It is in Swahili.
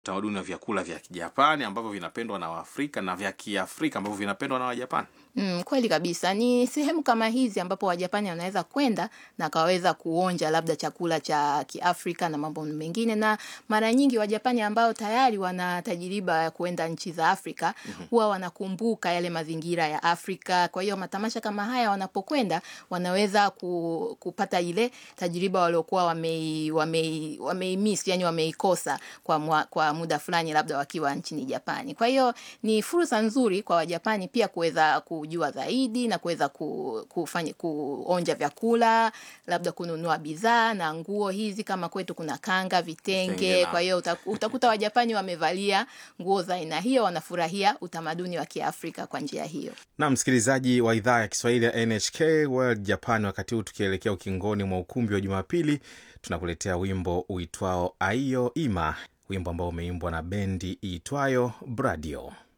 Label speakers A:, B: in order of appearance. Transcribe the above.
A: utamaduni wa vyakula vya Kijapani ambavyo vinapendwa na Waafrika na vya Kiafrika ambavyo vinapendwa na Wajapani.
B: Mm, kweli kabisa. Ni sehemu kama hizi ambapo Wajapani wanaweza kwenda na kaweza kuonja labda chakula cha Kiafrika na mambo mengine, na mara nyingi Wajapani ambao tayari wana tajiriba ya kuenda nchi za Afrika huwa wanakumbuka yale mazingira ya Afrika. Kwa hiyo matamasha kama haya wanapokwenda, wanaweza ku, kupata ile tajiriba waliokuwa wamei, wamei, wameimiss, yani wameikosa kwa, mwa, kwa muda fulani labda wakiwa nchini Japani. Kwa hiyo ni fursa nzuri kwa Wajapani pia kuweza kujua zaidi na kuweza ku, kufanya kuonja vyakula, labda kununua bidhaa na nguo hizi, kama kwetu kuna kanga, vitenge.
A: Vitenge na-
B: Kwa hiyo uta- utakuta Wajapani wamevalia nguo za aina hiyo, wanafurahia utamaduni wa Kiafrika kwa njia hiyo.
A: na msikilizaji wa idhaa ya Kiswahili ya NHK World Japan, wakati huu tukielekea ukingoni mwa ukumbi wa Jumapili, tunakuletea wimbo uitwao Aiyo Ima, wimbo ambao umeimbwa na bendi iitwayo Bradio.